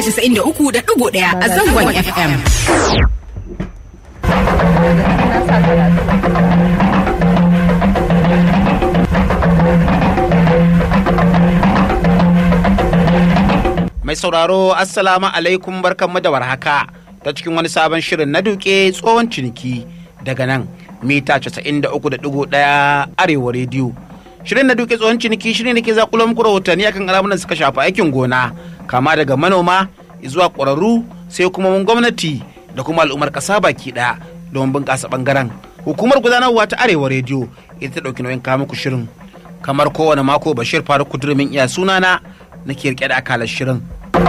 93.1 a zangon FM. Mai sauraro Assalamu alaikum barkanmu da warhaka ta cikin wani sabon shirin na duke tsohon ciniki daga nan mita 93.1 arewa rediyo. Shirin na duke tsohon ciniki shirin da ke zakulo muku rahotanni akan alamunan suka shafi aikin gona kama daga manoma zuwa ƙwararru sai kuma mun gwamnati da kuma al'ummar ƙasa baki ɗaya don bunƙasa ɓangaren. Hukumar gudanarwa ta arewa rediyo ita ta ɗauki nauyin kawo muku shirin. Kamar kowane mako Bashir Faruk Kudurumin iya sunana nake rike da akalar shirin.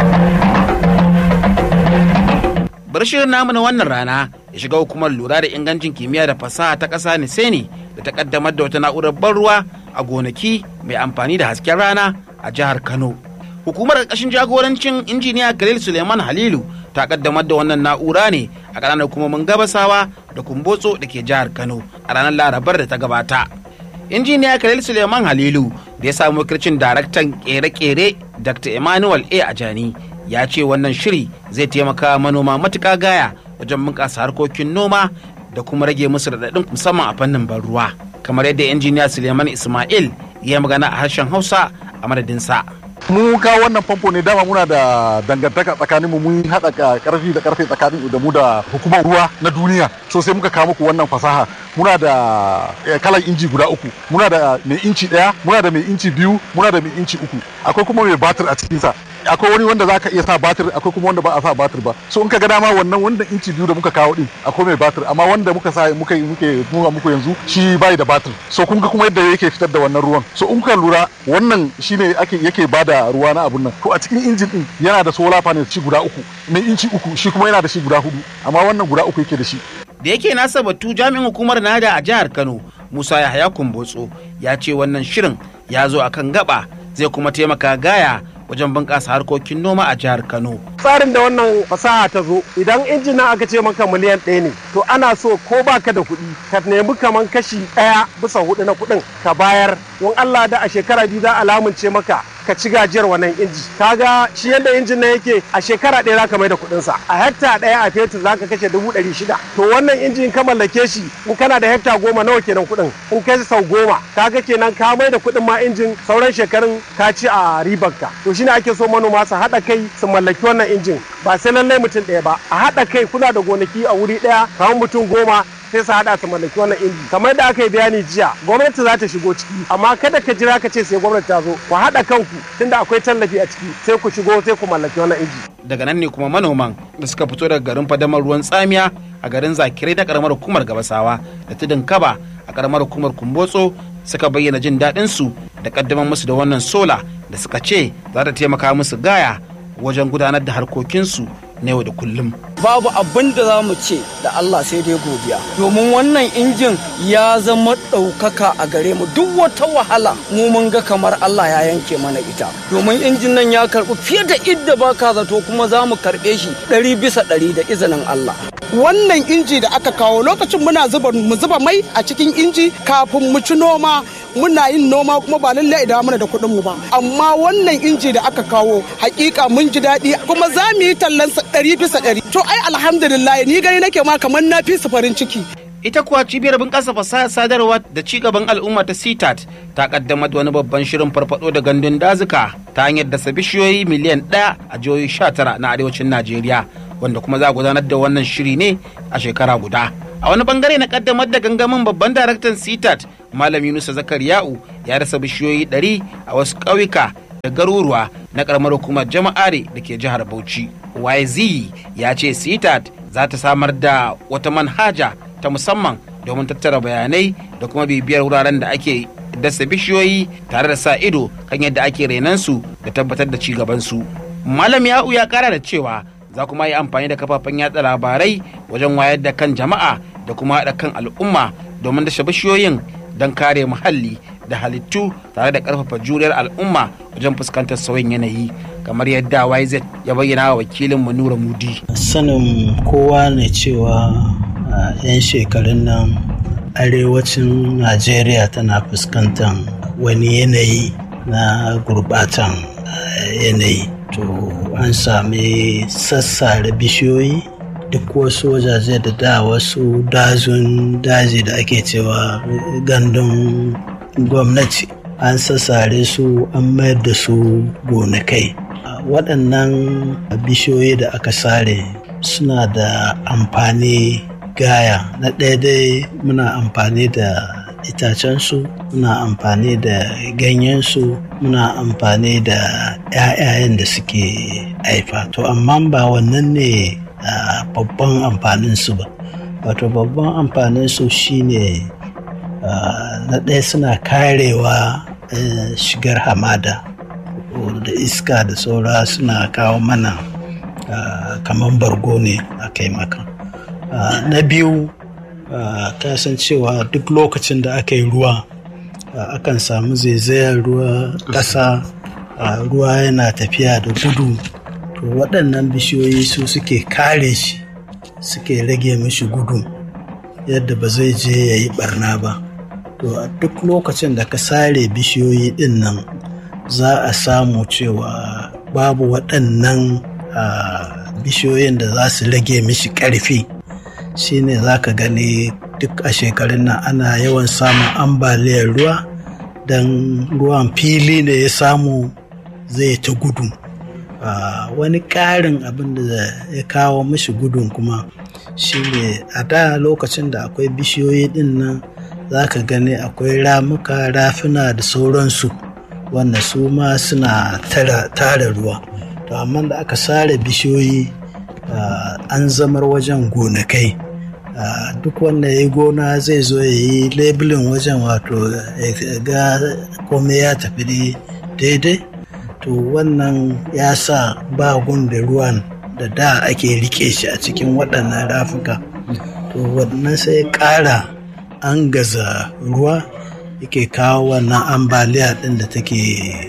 Bar shirin namu na wannan rana ya shiga hukumar lura da ingancin kimiyya da fasaha ta ƙasa Niseni da ta kaddamar da wata na'urar ban ruwa a gonaki mai amfani da hasken rana a jihar Kano. Hukumar ƙarƙashin jagorancin injiniya Khalil Suleiman Halilu ta kaddamar da wannan na'ura ne a ƙananan hukumomin gabasawa da kumbotso da ke jihar Kano a ranar Larabar da ta gabata. injiniya Khalil Suleiman Halilu da ya samu wakilcin daraktan kere-kere Dr. Emmanuel A. Ajani ya ce wannan shiri zai taimaka manoma matuƙa gaya wajen bunƙasa harkokin noma da kuma rage musu raɗaɗin musamman a fannin ban ruwa kamar yadda injiniya Suleiman Ismail ya magana a harshen Hausa a madadinsa. mu ka wannan famfo ne dama muna da dangantaka tsakaninmu mun haɗa karfi da karfe tsakanin da mu da hukumar ruwa na duniya so sai muka kawo muku wannan fasaha muna da kalan inji guda uku muna da mai inci ɗaya muna da mai inci biyu muna da mai inci uku akwai kuma mai batir a cikinsa akwai wani wanda zaka iya sa batir akwai kuma wanda ba a sa batir ba so in ka ga dama wannan wanda inci biyu da muka kawo din akwai mai batir amma wanda muka sa muka muke nuna muku yanzu shi bai da batir so kun ga kuma yadda yake fitar da wannan ruwan so in ka lura wannan shine ake yake bada ruwa na abun nan to a cikin injin din yana da solar panel shi guda uku mai inci uku shi kuma yana da shi guda hudu amma wannan guda uku yake da shi da yake nasa batu jami'in hukumar nada a jihar Kano Musa Yahaya Kumbotso ya ce wannan shirin ya zo akan gaba zai kuma taimaka gaya wajen bunƙasa harkokin noma a jihar Kano. Tsarin da wannan fasaha ta zo idan injina aka ce maka miliyan ɗaya ne to ana so ko baka da kuɗi ka nemi kaman kashi ɗaya bisa hudu na kuɗin ka bayar don Allah da a shekara biyu za a lamunce maka ka ci gajiyar wannan inji kaga shi yadda injin nan yake a shekara ɗaya zaka mai da kuɗin sa a hekta ɗaya a fetur zaka kashe dubu ɗari shida to wannan injin ka mallake shi in kana da hekta goma nawa kenan kuɗin in kai sau goma kaga kenan ka mai da kuɗin ma injin sauran shekarun ka ci a ribar ka to shine ake so manoma su haɗa kai su mallaki wannan injin ba sai lallai mutum ɗaya ba a haɗa kai kuna da gonaki a wuri ɗaya kamar mutum goma sai su haɗa su mallaki wannan inji kamar da aka yi bayani jiya gwamnati za ta shigo ciki amma kada ka jira ka ce sai gwamnati ta zo ku haɗa kanku tunda akwai tallafi a ciki sai ku shigo sai ku mallaki wannan inji daga nan ne kuma manoman da suka fito daga garin fadamar ruwan tsamiya a garin zakirai na karamar hukumar gabasawa da tudun kaba a karamar hukumar kumbotso suka bayyana jin daɗin su da kaddamar musu da wannan sola da suka ce za ta taimaka musu gaya wajen gudanar da harkokinsu na yau da kullum. Babu abin da za mu ce da Allah sai dai godiya. Domin wannan injin ya zama ɗaukaka a gare mu duk wata wahala mu mun ga kamar Allah ya yanke mana ita. Domin injin nan ya karɓi fiye da idda ba ka zato kuma za mu karɓe shi ɗari bisa ɗari da izinin Allah. Wannan inji da aka kawo lokacin muna zuba mu zuba mai a cikin inji kafin mu ci noma muna yin noma kuma ba lallai idan muna da kuɗin mu ba amma wannan inji da aka kawo hakika mun ji daɗi kuma za mu yi tallan ɗari bisa ɗari to ai alhamdulillah ni gani nake ma kamar na fi su farin ciki ita kuwa cibiyar bunƙasa fasahar sadarwa da ci gaban al'umma ta CTAT ta kaddamar da wani babban shirin farfado da gandun dazuka ta hanyar dasa bishiyoyi miliyan ɗaya a jihohi sha tara na arewacin Najeriya wanda kuma za a gudanar da wannan shiri ne a shekara guda. A wani bangare na kaddamar da gangamin babban daraktan CTAT Malam Yunusa Zakariya'u ya rasa bishiyoyi ɗari a wasu ƙauyuka da garuruwa na ƙaramar hukumar jama'are da ke jihar Bauchi. YZ ya ce CTAT za ta samar da wata manhaja ta musamman domin tattara bayanai da kuma bibiyar wuraren da ake dasa bishiyoyi tare da sa ido kan yadda ake renansu da tabbatar da ci gabansu. Malam Ya'u ya kara da cewa za kuma yi amfani da kafafen yatsa labarai wajen wayar da kan jama'a da kuma haɗa kan al'umma domin dashe bishiyoyin don kare muhalli da halittu tare da ƙarfafa juriyar al'umma wajen fuskantar sauyin yanayi kamar yadda YZ ya bayyana wa wakilin Nura Mudi. Sanin kowa ne cewa a 'yan shekarun nan arewacin Najeriya tana fuskantar wani yanayi na gurbatan yanayi. To to an sami sassare bishiyoyi duk wasu wajaje da da wasu dazun daji da ake cewa gandun gwamnati an sassare su an mayar da su gonakai waɗannan bishiyoyi da aka sare suna da amfani gaya na ɗaya dai muna amfani da itacensu muna amfani da ganyensu muna amfani da 'ya'yayen da suke haifa to amma ba wannan ne babban amfaninsu ba wato babban amfaninsu shine na ɗaya suna karewa shigar hamada da iska da saura suna kawo mana kamar bargo ne a kai maka na biyu ka san cewa duk lokacin da aka yi ruwa akan samu zaizayar ruwa ƙasa ruwa yana tafiya da gudu to waɗannan bishiyoyi su suke kare shi suke rage mishi gudu yadda ba zai je ya yi barna ba to a duk lokacin da ka sare bishiyoyi ɗin nan za a samu cewa babu waɗannan bishiyoyin da za su rage mishi ƙarfi shine za ka gani duk a shekarun nan ana yawan samun ambaliyar ruwa don ruwan fili da ya samu zai ta gudu wani ƙarin abin da ya kawo mishi gudun kuma shine a da lokacin da akwai bishiyoyi din nan za ka gani akwai ramuka rafina da sauransu wanda su ma suna tara ruwa to amma da aka sare bishiyoyi an zamar wajen gonakai duk wanda ya yi gona zai zo ya yi labelin wajen wato ga komai ya tafi daidai to wannan ya sa ba da ruwan da da ake rike shi a cikin waɗannan rafuka to wannan sai ƙara an gaza ruwa yake kawo wannan ambaliya ɗin da take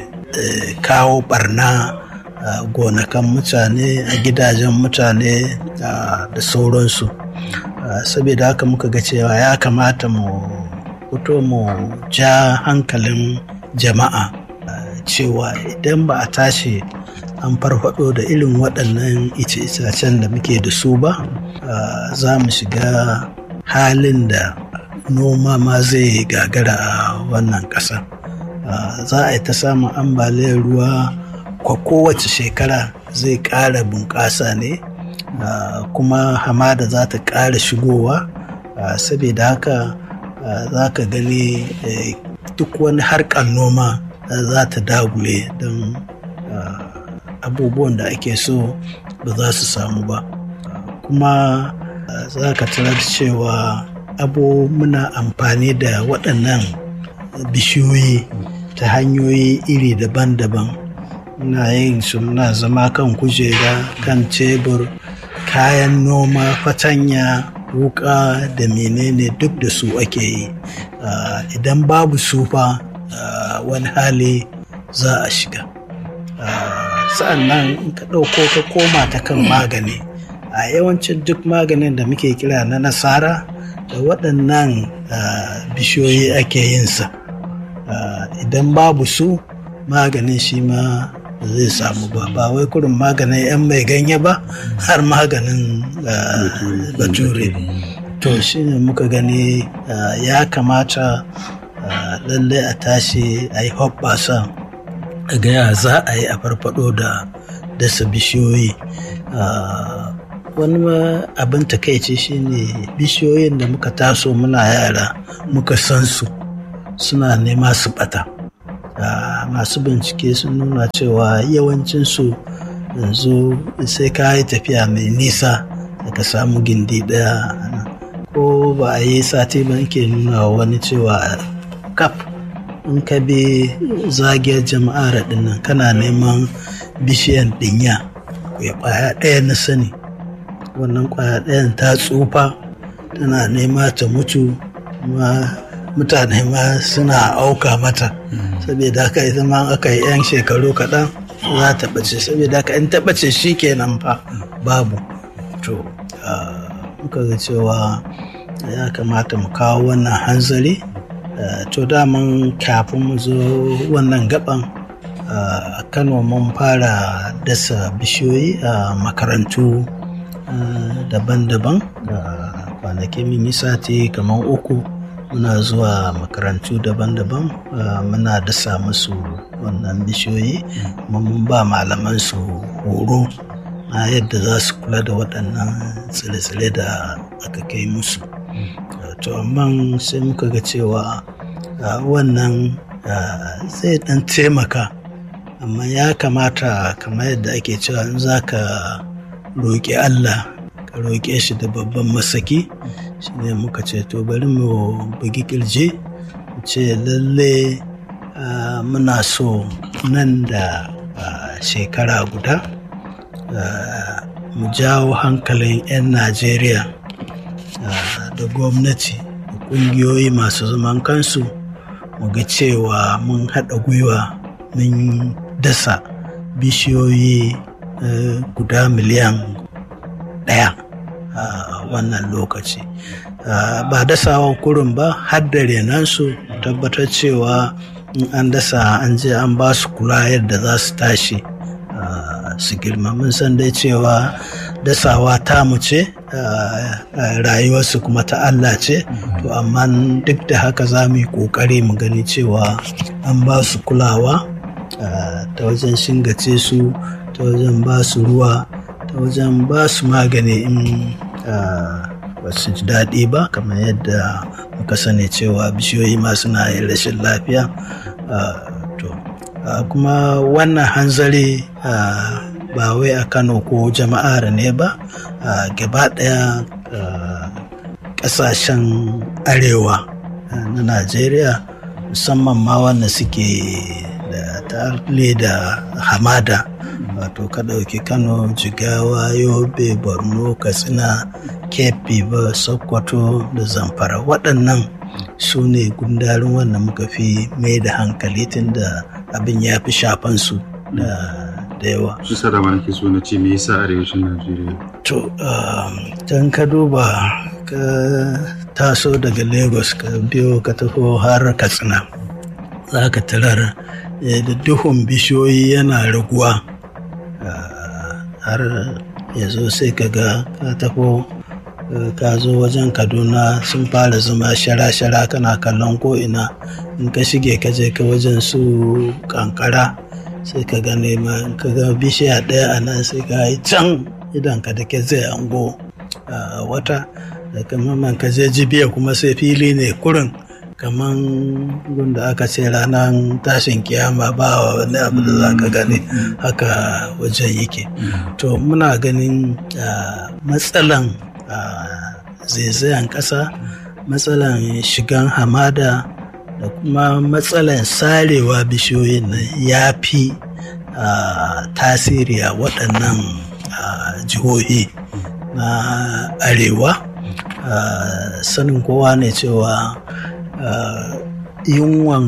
kawo barna a gonakan mutane a gidajen mutane da sauransu saboda haka muka ga cewa ya kamata mu fito mu ja hankalin jama'a cewa idan ba a tashi an farfado da irin waɗannan ice-itacen da muke da su ba za mu shiga halin da noma ma zai gagara a wannan ƙasa za a yi ta samun ambaliyar ruwa kwa kowace shekara zai ƙara bunƙasa ne kuma hamada za ta ƙara shigowa saboda haka za ka gani duk wani harkar noma za ta dagule don abubuwan da ake so ba za su samu ba kuma za ka tarar cewa abu muna amfani da waɗannan bishiyoyi ta hanyoyi iri daban-daban muna yin su muna zama kan kujera kan tebur kayan noma fatanya wuka da menene duk da su ake yi idan babu su fa wani hali za a shiga sa'an nan in ka ɗauko ka koma ta kan magani a yawancin duk maganin da muke kira na nasara da waɗannan bishiyoyi ake yinsa idan babu su maganin shi ma zai samu ba ba wai kurin maganin 'yan mai ganye ba har maganin bature to shi ne muka gani ya kamata lallai a tashi a yi hoɓɓasa a gaya za a yi a farfado da dasa bishiyoyi wani abin takaici shine bishiyoyin da muka taso muna yara muka san su suna nema su bata masu bincike sun nuna cewa yawancinsu yanzu sai ka yi tafiya mai nisa da ka samu gindi daya ko ba a yi sati ba ke nuna wani cewa kaf in ka bi zagiyar jama'ar dinnan kana neman bishiyan dinya ya kwaya ɗaya na sani wannan kwaya ɗayan ta tsufa tana nema ta mutu kuma mutane ma suna auka mata saboda haka ita ma aka yi 'yan shekaru kaɗan za ta ɓace saboda haka in ta ɓace shi kenan fa babu to muka ga cewa ya kamata mu kawo wannan hanzari to daman kafin mu zo wannan gaban a kano mun fara dasa bishiyoyi a makarantu daban-daban kwanaki mun yi sati kamar uku muna zuwa makarantu daban-daban muna dasa musu wannan bishiyoyi mun ba malaman su horo na yadda za su kula da waɗannan tsire-tsire da aka kai musu to amma sai muka ga cewa wannan zai ɗan taimaka amma ya kamata kamar yadda ake cewa in za ka roƙi allah ka roƙe shi da babban masaki shi ne muka ce to bari mu bugi ƙirji mu ce lalle muna so nan da shekara guda mu jawo hankalin 'yan najeriya da gwamnati da ƙungiyoyi masu zaman kansu mu ga cewa mun haɗa gwiwa mun dasa bishiyoyi guda miliyan ɗaya a wannan lokaci ba dasawan kurin ba har da renansu tabbatar cewa in an dasa an je an ba su kula yadda za su tashi su girma mun san dai cewa dasawa tamu ce rayuwarsu kuma ta Allah ce to amma duk da haka za mu yi ƙoƙari mu gani cewa an ba su kulawa ta wajen shingace su ta wajen ba su ruwa ta wajen ba su magani in ba su ji daɗi ba kamar yadda muka sani cewa bishiyoyi ma suna yin rashin lafiya to kuma wannan hanzari ba wai a kano ko jama'ar ne ba gaba ɗaya ƙasashen arewa na najeriya musamman ma wanda suke da tale da hamada wato ka ɗauki kano jigawa yobe borno katsina kebbi ba sokoto da zamfara waɗannan su ne gundarin wanda muka fi mai da hankali tun da abin ya fi shafan su da yawa shi sa da nake so na ce me yasa arewacin najeriya to can ka duba ka taso daga lagos ka biyo ka tafi har katsina za ka tarar da duhun bishiyoyi yana raguwa har ya zo sai ka ga ka tafi ka zo wajen kaduna sun fara zama shara-shara kana kallon ko'ina in ka shige ka je ka wajen su kankara sai ka ga nema ka ga bishiya ɗaya a nan sai ka yi can idan ka da ke zai ango wata da kamar ka je jibiya kuma sai fili ne kurin kamar gunda aka ce ranar tashin kiyama ba wani abu da za ka gani haka wajen yake to muna ganin matsalan zaizayen ƙasa matsalan shigan hamada da kuma matsalan sarewa bishiyoyin nan ya fi tasiri a waɗannan jihohi na arewa sanin kowa ne cewa yunwan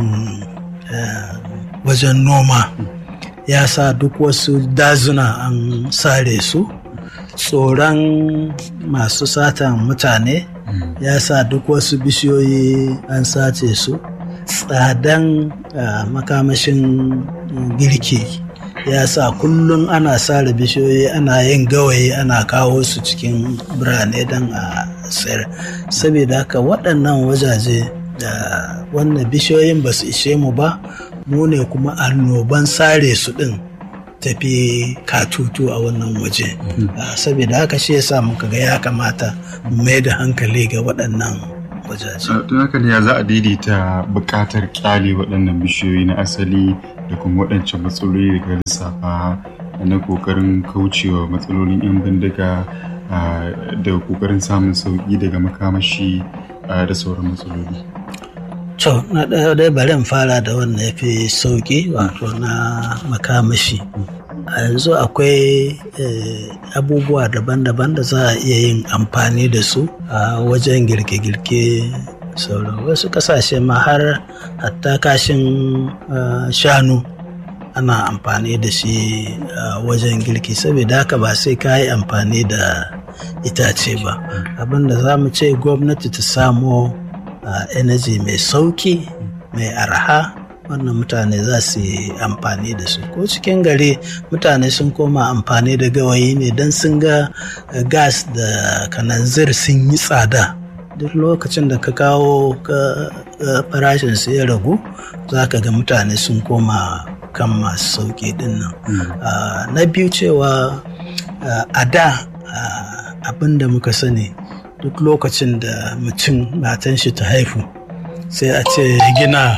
wajen noma ya sa duk wasu dazuna an sare su tsoron masu satan mutane ya sa duk wasu bishiyoyi an sace su tsadan makamashin girki ya sa kullum ana sare bishiyoyi ana yin gawayi ana kawo su cikin birane don a sayar saboda haka waɗannan wajaje da wannan bishiyoyin ba su ishe mu ba mu ne kuma annoban sare su ɗin tafi katutu a wannan waje saboda haka shi yasa muka ga ya kamata mu mai da hankali ga waɗannan wajaje tun haka ne ya za a daidaita buƙatar ƙyale waɗannan bishiyoyi na asali da kuma waɗancan matsaloli daga lissafa na ƙoƙarin kaucewa matsalolin 'yan bindiga da ƙoƙarin samun sauƙi daga makamashi da sauran matsaloli To, na ɗaya dai bari in fara da wannan ya fi sauƙi wato na makamashi. A yanzu akwai abubuwa daban-daban da za a iya yin amfani da su a wajen girke-girke sauran wasu ƙasashe ma har hatta kashin shanu ana amfani da shi wajen girki saboda haka ba sai ka yi amfani da itace ba abinda za mu ce gwamnati ta samo uh, energy mai sauki mai arha wannan mutane za su yi amfani da su ko cikin gari mutane sun koma amfani da gawayi ne don sun ga gas da kananzir sun yi tsada duk lokacin da ka kawo farashin su ya ragu za ka ga mutane sun koma kan masu sauƙi din nan na biyu cewa a da abin da muka sani duk lokacin da mutum matan shi ta haifu sai a ce gina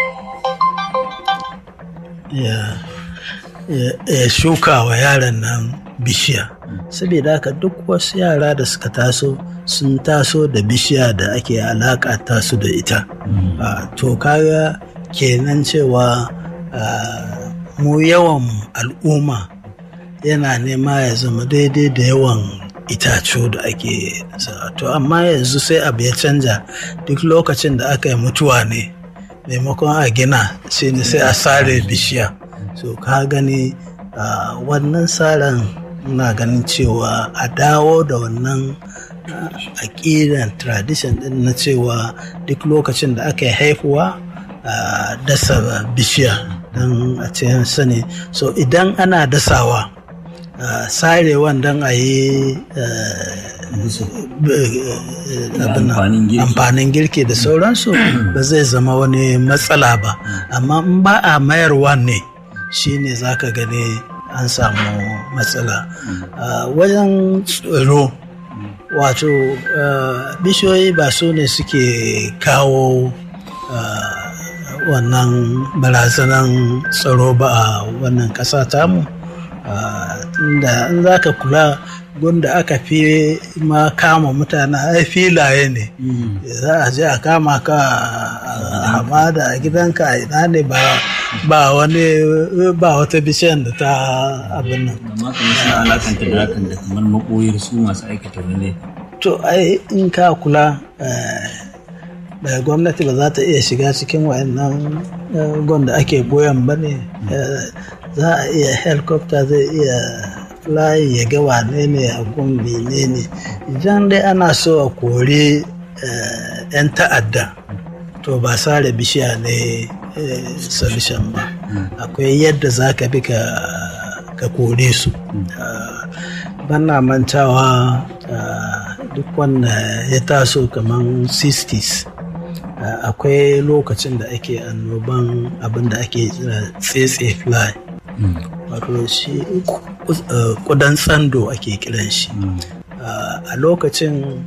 ya shuka wa yaran nan bishiya saboda haka duk wasu yara da suka taso sun taso da bishiya da ake alaka tasu da ita to kaga kenan cewa mu yawan al'umma yana nema ya zama daidai da yawan itacu da ake to amma yanzu sai abu ya canja duk lokacin da aka yi mutuwa ne maimakon a gina shi ne sai a sare bishiya so ka gani wannan tsarin na ganin cewa a dawo da wannan aƙidan tradition din na cewa duk lokacin da aka yi haifuwa a dasa bishiya don a ce sani so idan ana dasawa sarewan don a yi amfanin girki da sauransu ba zai zama wani matsala ba amma in ba a mayarwa ne shine za ka gani an samu matsala wajen tsoro wato bishiyoyi ba su ne suke kawo wannan barazanan tsaro ba a wannan ƙasa tamu inda in za ka kula gunda aka fi ma kama mutane ai filaye ne za a je a kama ka a hamada a gidanka a ina ne ba ba wani ba wata bishiyar da ta abin nan amma kamar suna alakanta da hakan da kamar makoyar su masu aikata wani to ai in ka kula da gwamnati ba za ta iya shiga cikin wayannan gwanda ake goyon ba ne za a iya helicopter zai iya fly ya ga wane ne a gumbi ne ne idan dai ana so a kori 'yan ta'adda to ba sare bishiya ne solution ba akwai yadda za ka bi ka kore su bana mantawa duk wanda ya taso kamar 60s akwai lokacin da ake annoban abin da ake tsetse fly wato shi kudan tsando ake kiran shi a lokacin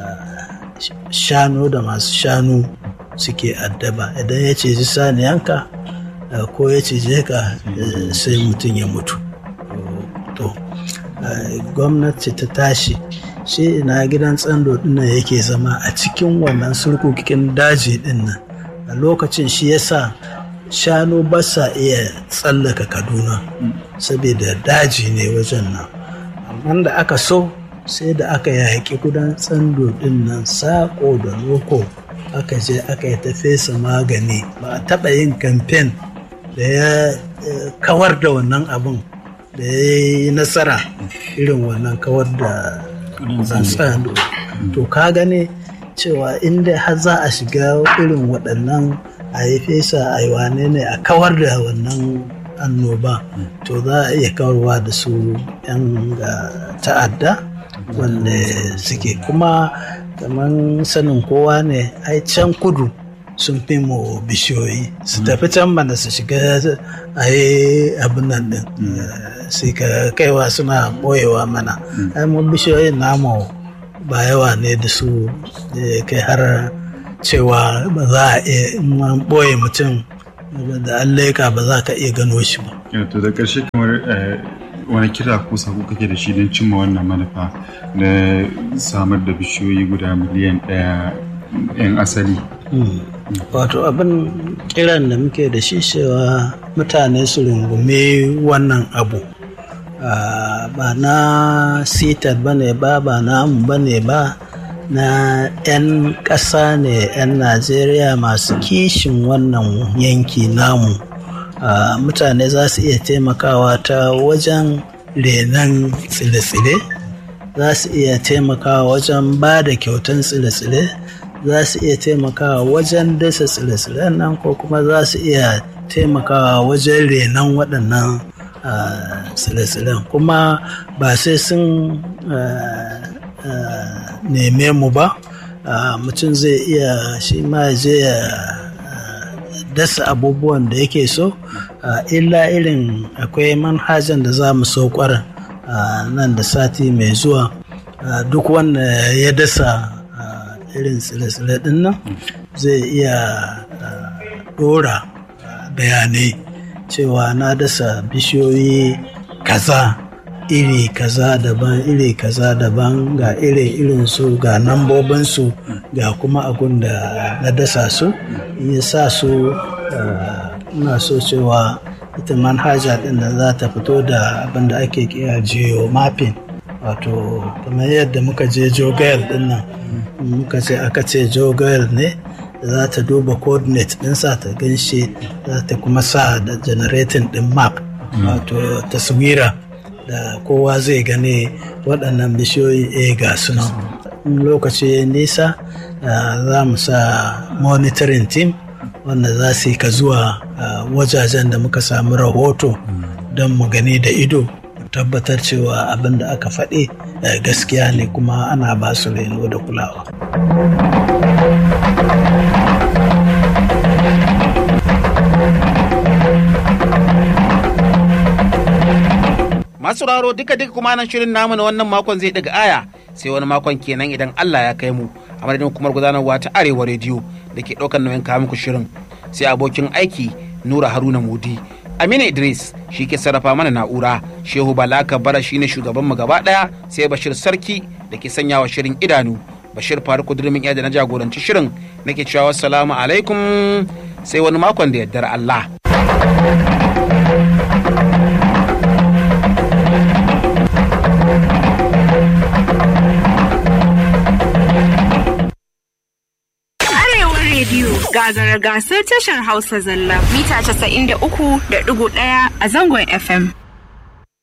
shanu da masu shanu suke addaba idan ya ciji saniyanka ko ya cije ka sai mutum ya mutu to gwamnati ta tashi shi ina gidan tsando dinnan yake zama a cikin wannan surkukin daji dinnan a lokacin shi yasa shanu ba sa iya tsallaka kaduna saboda daji ne wajen nan amma da aka so sai da aka yaƙi gudan tsando dinnan sako da loko aka je aka yi ta fesa magani ba a taɓa yin kamfen da ya kawar da wannan abin da ya yi nasara irin wannan kawar da tsando to ka gane cewa inda har za a shiga irin waɗannan a yi fesa a yi wane ne a kawar da wannan annoba to za a iya kawarwa da su 'yan ta'adda wanda suke kuma kamar sanin kowa ne ai can kudu sun fi mu bishiyoyi su tafi can mana su shiga a yi abin nan din sai ka kaiwa suna boyewa mana ai mu bishiyoyin namu ba yawa ne da su kai har cewa ba za a iya in boye mutum da an leka ba za ka iya gano shi ba. to da ƙarshe kamar wani kira ko sako kake da shi don cimma wannan manufa na samar da bishiyoyi guda miliyan ɗaya 'yan asali wato abin kiran da muke da shi cewa mutane su rungume wannan abu ba na sitar ba ne ba ba na ba ne ba na 'yan ƙasa ne 'yan najeriya masu kishin wannan yanki namu mutane za su iya taimakawa ta wajen renon tsire-tsire za su iya taimakawa wajen ba da kyautan tsire-tsire za su iya taimakawa wajen dasa tsire-tsiren nan ko kuma za su iya taimakawa wajen renon waɗannan tsile-tsilen kuma ba sai sun neme mu ba mutum zai iya shi ma je ya dasa abubuwan da yake so illa irin akwai manhajan da za mu so kwarin nan da sati mai zuwa duk wanda ya dasa irin tsile-tsile din nan zai iya dora bayanai cewa na dasa bishiyoyi kaza iri kaza daban iri kaza daban ga iri irin su ga nambobin su ga kuma abun da na dasa su ya sa su na so cewa ita manhaja din da za ta fito da abin da ake kira geo mapping wato kamar yadda muka je jogayar din nan muka ce aka ce jogayar ne za ta duba coordinate ɗinsa ta ganshi za ta kuma sa da generating ɗin map wato taswira da kowa zai gane waɗannan bishiyoyi a ga sunan lokaci ya nisa za mu sa monitoring team wanda za su yi ka zuwa wajajen da muka samu rahoto don mu gani da ido tabbatar cewa abin da aka faɗi gaskiya ne kuma ana ba su reno da kulawa. masu raro duka duka kuma nan shirin namu na wannan makon zai daga aya sai wani makon kenan idan Allah ya kai mu a madadin hukumar gudanarwa ta arewa rediyo da ke ɗaukar nauyin kawo muku shirin sai abokin aiki nura haruna mudi amina idris shi ke sarrafa mana na'ura shehu balaka bara shine shugaban mu gaba daya sai bashir sarki da ke sanya wa shirin idanu bashir faruku durmin da na jagoranci shirin nake cewa salamu alaikum sai wani makon da yardar Allah. rediyo gagara gasar tashar Hausa zalla mita 93.1 a zangon FM.